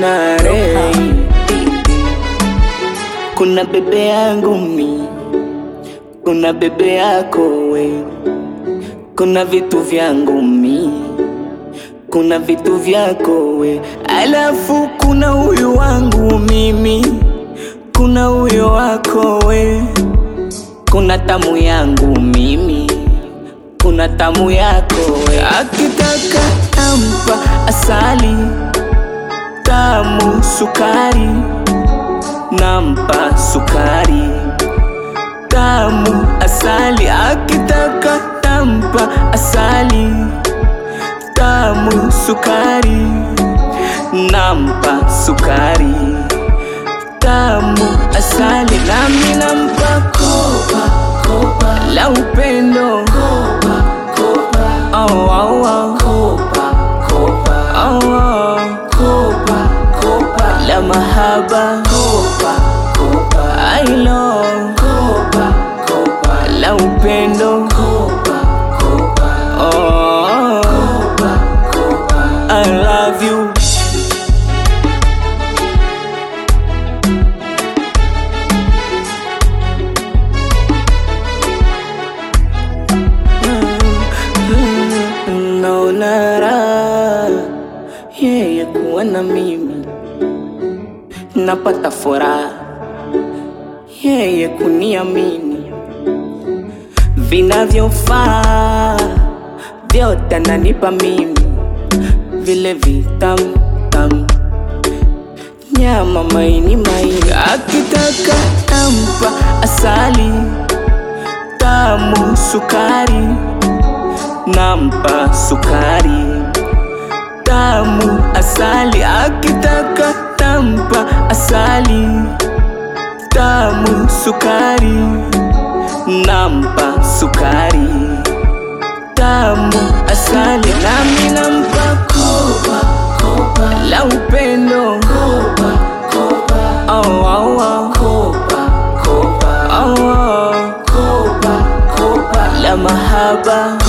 Lona Ray. Kuna bebe yangu mi, kuna bebe yako we, kuna vitu vyangu mi, kuna vitu vyako we, alafu kuna huyu wangu mimi, kuna huyo wako we, kuna tamu yangu mimi, kuna tamu yako we, akitaka tampa asali tamu sukari nampa sukari tamu asali akitaka tampa asali tamu sukari nampa sukari tamu asali nami nampa kopa kopa la upendo kopa kopa oh, oh, oh. kopa kopa oh, oh. kopa kopa la mahaba kopa kopa I love kopa kopa la upendo kopa kopa oh kopa kopa I love you naona raha yeye kuwa na mimi napata furaha yeye kuniamini vinavyofaa vyote ananipa mimi vile vitamu tamu nyama maini maini akitaka tampa asali tamu sukari nampa sukari tamu asali akitaka tampa asali tamu sukari nampa sukari tamu asali nami nampa kopa kopa la upendo kopa kopa oh, oh, oh. kopa kopa oh, oh. kopa kopa la mahaba